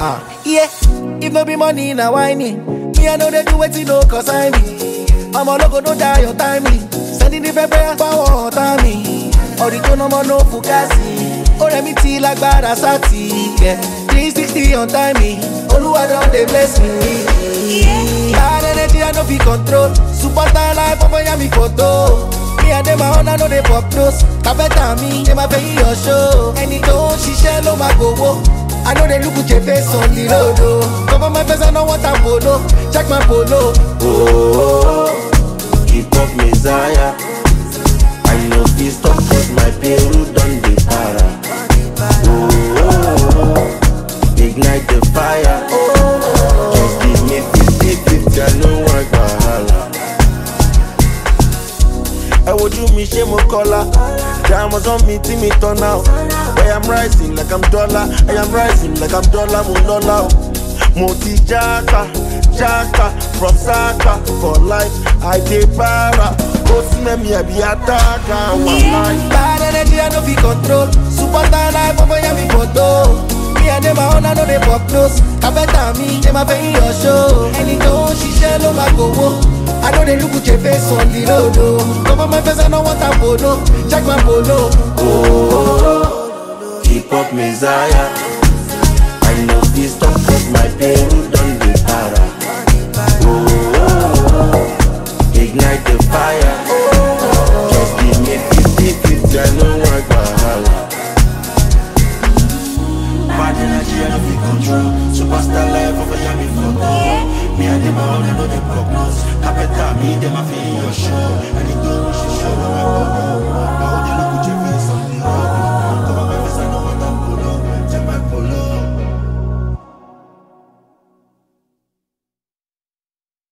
Ah, yeah. If no be money, na whining. Me, I know they do wetin no concern me. I'm a logo, no die on timely. Sending the paper, power on timing. Ọ̀rìjọ́ náà mọ́ no fukasi. Ó rẹ̀ mí ti lágbára sátì. Yeah. 360 on timing. Olúwa don dey bless me. Bad energy I no fit control. Superstar life ọmọ ya mi photo. Me and them my own I no dey pop nose. Kàbẹ́tà mi, ṣe máa fẹ́ yí your show. Ẹni tó ń ṣiṣẹ́ ló máa gbowó. I know they look with your face on the road. Oh. Cover my face, I know what I'm polo. Check my polo. Oh, hip hop messiah. I know this stop cause my Peru done the para. Oh, ignite the fire. Just give me 50 50, I know I wahala. ẹ wojú mi ṣé mo kọ́lá diamonds on me tí mi turn out I am rising like I'm dollar I am rising like I'm dollar mo lọ́lá o mo ti jáka jáka from saka for life I dey para ó sí mẹ́mi ẹ̀bí àtàkà wà láì. Bad energy I no fit control. Superstar life ọmọ ya mi photo. Me and them my own I no dey pop nose. Kàbẹ́tà mi, ṣe máa fẹ́ yí your show. Ẹni tó ń ṣiṣẹ́ ló máa gbowó. I know they look with your face on the road. Oh. Cover my face, I know what I'm polo. Check my polo. Oh, hip hop messiah. I know this stop cause my Peru done the para. Oh, ignite the fire. Just give me 50 50, I know I wahala. Bad energy, I don't feel control. Superstar life over here, me photo. Me and them all, I know they prognosis. Capeta, me, them, I feel your show.